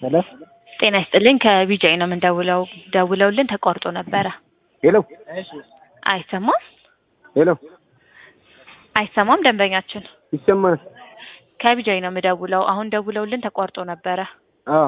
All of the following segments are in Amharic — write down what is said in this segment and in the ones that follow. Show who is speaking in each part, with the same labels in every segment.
Speaker 1: ሄሎ
Speaker 2: ጤና ይስጥልኝ ከቢጃይ ነው የምንደውለው። ደውለውልን ተቋርጦ ነበረ።
Speaker 1: ሄሎ
Speaker 2: አይሰማም
Speaker 1: ሄሎ
Speaker 2: አይሰማም። ደንበኛችን
Speaker 1: ይሰማል?
Speaker 2: ከቢጃይ ነው የምደውለው። አሁን ደውለውልን ተቋርጦ ነበረ።
Speaker 1: አዎ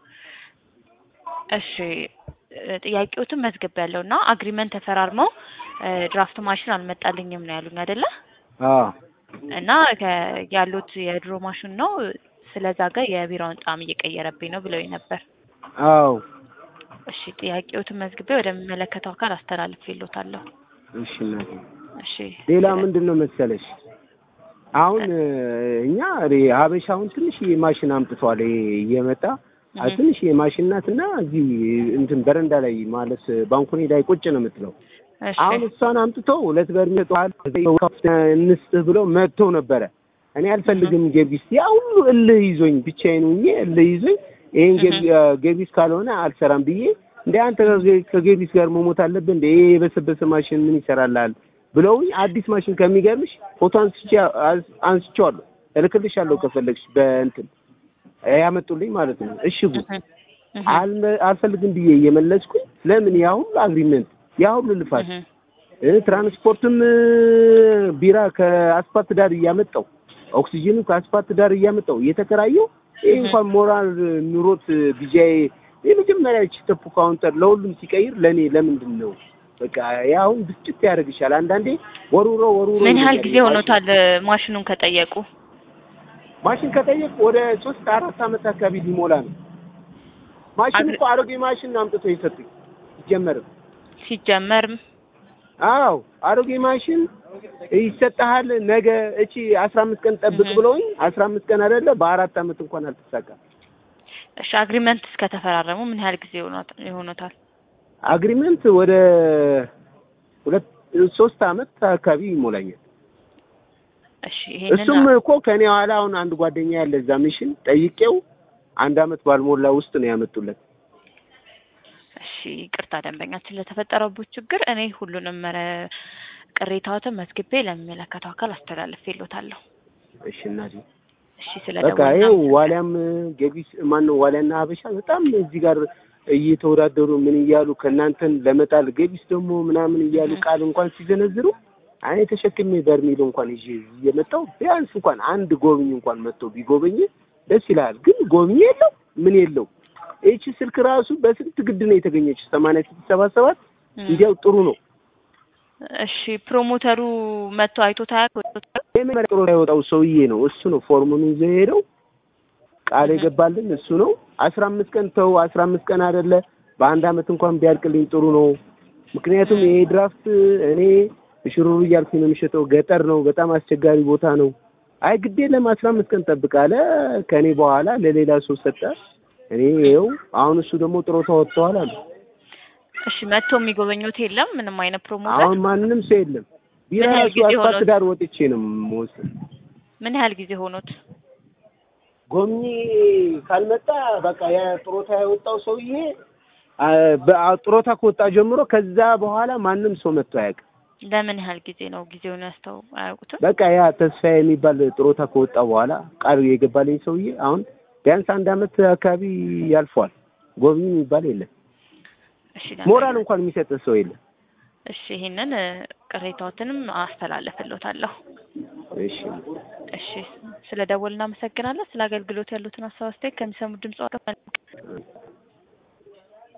Speaker 2: እሺ እ ጥያቄዎትን መዝግብ ያለው እና አግሪመንት ተፈራርመው እ ድራፍት ማሽን አልመጣልኝም ነው ያሉኝ አይደለ?
Speaker 1: አዎ
Speaker 2: እና ከ- ያሉት የድሮ ማሽን ነው ስለዛ ጋር የቢራውን ጣዕም እየቀየረብኝ ነው ብለውኝ ነበር።
Speaker 1: አዎ
Speaker 2: እሺ ጥያቄዎትን መዝግቤ ወደሚመለከተው አካል አስተላልፌልዎታለሁ።
Speaker 1: እሺ እናቴ
Speaker 2: እሺ
Speaker 1: ሌላ ምንድን ነው መሰለሽ አሁን እ እኛ ሬ ሀበሻውን ትንሽ ማሽን አምጥቷል ይሄ እየመጣ አ-
Speaker 2: እህ።
Speaker 1: ትንሽ የማሽን ናት እና እዚህ እንትን በረንዳ ላይ ማለት ባንኮኒ ላይ ቁጭ ነው የምትለው
Speaker 2: እሺ
Speaker 1: አሁን እሷን አምጥቶ ሁለት በርሜል ጠዋል እንስጥህ ብለው መጥቶ ነበረ። እኔ አልፈልግም ጌቢስ ያ ሁሉ እልህ ይዞኝ ብቻዬን ሆኜ እልህ ይዞኝ ይሄን ጌቢ- አ፣ ጌቢስ ካልሆነ አልሰራም ብዬ እንደ አንተ ከጌ- ከጌቢስ ጋር መሞት አለብህ እንደ ይሄ የበሰበሰ ማሽን ምን ይሰራልሃል ብለውኝ አዲስ ማሽን ከሚገርምሽ ፎቶ አንስቼ አስ- አንስቼዋለሁ እልክልሻለሁ ከፈለግሽ በእንትን ያመጡልኝ ማለት ነው እሽጉ
Speaker 2: እህ። እህ።
Speaker 1: አልመ- አልፈልግም ብዬ እየመለስኩኝ ለምን ያ ሁሉ አግሪመንት ያ ሁሉ ልፋት
Speaker 2: እህ።
Speaker 1: እ ትራንስፖርትም እ፣ ቢራ ከአስፓልት ዳር እያመጣው ኦክሲጅኑ ከአስፓልት ዳር እያመጣው እየተከራየው ይህ እንኳን ሞራል ኑሮት ቢጃይ የመጀመሪያ ቺተፑ ካውንተር ለሁሉም ሲቀይር ለእኔ ለምንድን ነው በቃ ያ አሁን ብስጭት ያደርግሻል። አንዳንዴ ወሩሮ ወሩሮ
Speaker 2: ምን ያህል
Speaker 1: ይለኛል።
Speaker 2: ጊዜ ሆኖታል ማሽኑን ከጠየቁ?
Speaker 1: ማሽን ከጠየቅ ወደ ሶስት አራት ዓመት አካባቢ ሊሞላ ነው። ማሽን
Speaker 2: አግሪ-
Speaker 1: እኮ አሮጌ ማሽን ነው አምጥቶ የሰጡኝ ሲጀመርም
Speaker 2: ሲጀመርም
Speaker 1: አዎ አሮጌ ማሽን ይሰጥሃል ነገ እቺ አስራ አምስት ቀን ጠብቅ
Speaker 2: እህ።
Speaker 1: ብለውኝ አስራ አምስት ቀን አይደለ በአራት ዓመት እንኳን አልተሳካም።
Speaker 2: እሺ አግሪመንት እስከተፈራረሙ ምን ያህል ጊዜ ሆኖት- ይሆኖታል?
Speaker 1: አግሪመንት ወደ ሁለት ሶስት ዓመት አካባቢ ይሞላኛል።
Speaker 2: እሺ ይሄንን
Speaker 1: እሱም እኮ ከኔ ኋላ አሁን አንድ ጓደኛ ያለ እዛ ሚሽን ጠይቄው አንድ ዓመት ባልሞላ ውስጥ ነው ያመጡለት።
Speaker 2: እሺ ይቅርታ ደንበኛችን ለተፈጠረበት ችግር እኔ ሁሉንም መረ ቅሬታዎትን መዝግቤ ለሚመለከተው አካል አስተላልፌልዎታለሁ።
Speaker 1: እሺ እናቴ
Speaker 2: እሺ ስለ
Speaker 1: በቃ ይኸው ዋሊያም ገቢስ ማን ነው ዋሊያና ሀበሻ በጣም እዚህ ጋር እየተወዳደሩ ምን እያሉ ከእናንተን ለመጣል ገቢስ ደግሞ ምናምን እያሉ
Speaker 2: እህ።
Speaker 1: ቃል እንኳን ሲዘነዝሩ እኔ ተሸክሜ በርሜል እንኳን ይዤ እየመጣሁ ቢያንስ እንኳን አንድ ጎብኝ እንኳን መጥቶ ቢጎበኝ ደስ ይላል። ግን ጎብኝ የለው ምን የለው። ይቺ ስልክ ራሱ በስንት ግድ ነው የተገኘችው። ሰማንያ ስድስት ሰባ ሰባት እንዲያው ጥሩ ነው።
Speaker 2: እሺ ፕሮሞተሩ መጥቶ አይቶት አያውቅም?
Speaker 1: የመጀመሪያ ጥሩ ያወጣው ሰውዬ ነው እሱ ነው ፎርሙን ይዞ ሄደው ቃል
Speaker 2: እህ።
Speaker 1: የገባልን እሱ ነው። አስራ አምስት ቀን ተው አስራ አምስት ቀን አይደለ በአንድ አመት እንኳን ቢያልቅልኝ ጥሩ ነው። ምክንያቱም
Speaker 2: እህ።
Speaker 1: ይሄ ድራፍት እኔ ሽሩሩ እያልኩኝ ነው የምሸጠው። ገጠር ነው፣ በጣም አስቸጋሪ ቦታ ነው። አይ ግዴ ለም አስራ አምስት ቀን ጠብቃለ ከእኔ በኋላ ለሌላ ሰው ሰጠ። እኔ ይኸው አሁን እሱ ደግሞ ጥሮታ ወጥተዋል አሉ።
Speaker 2: እሺ መጥቶ የሚጎበኙት የለም ምንም አይነት ፕሮሞተር?
Speaker 1: አሁን ማንም ሰው የለም። ቢራ
Speaker 2: ምን ያህል
Speaker 1: ራሱ
Speaker 2: ጊዜ
Speaker 1: አስፋልት
Speaker 2: ሆኖት?
Speaker 1: ዳር ወጥቼ ነው የምወስድ
Speaker 2: ምን ያህል ጊዜ ሆኖት?
Speaker 1: ጎብኚ ካልመጣ በቃ የጥሮታ የወጣው ሰውዬ አ፣ በ- ጥሮታ ከወጣ ጀምሮ ከዛ በኋላ ማንም ሰው መጥቶ አያውቅም።
Speaker 2: ለምን ያህል ጊዜ ነው ጊዜውን ያስተው አያውቁትም?
Speaker 1: በቃ ያ ተስፋ የሚባል ጥሮታ ከወጣ በኋላ ቃል የገባልኝ ሰውዬ አሁን ቢያንስ አንድ አመት አካባቢ ያልፈዋል። ጎብኚ የሚባል የለም።
Speaker 2: እሺ
Speaker 1: ሞራል እንኳን የሚሰጥ ሰው የለም።
Speaker 2: እሺ ይሄንን እ፣ ቅሬታዎትንም አስተላለፍልዎታለሁ።
Speaker 1: እሺ
Speaker 2: እሺ ስለ ደወል እናመሰግናለን። ስለ አገልግሎት ያሉትን ሀሳብ አስተያየት ከሚሰሙት ድምጽ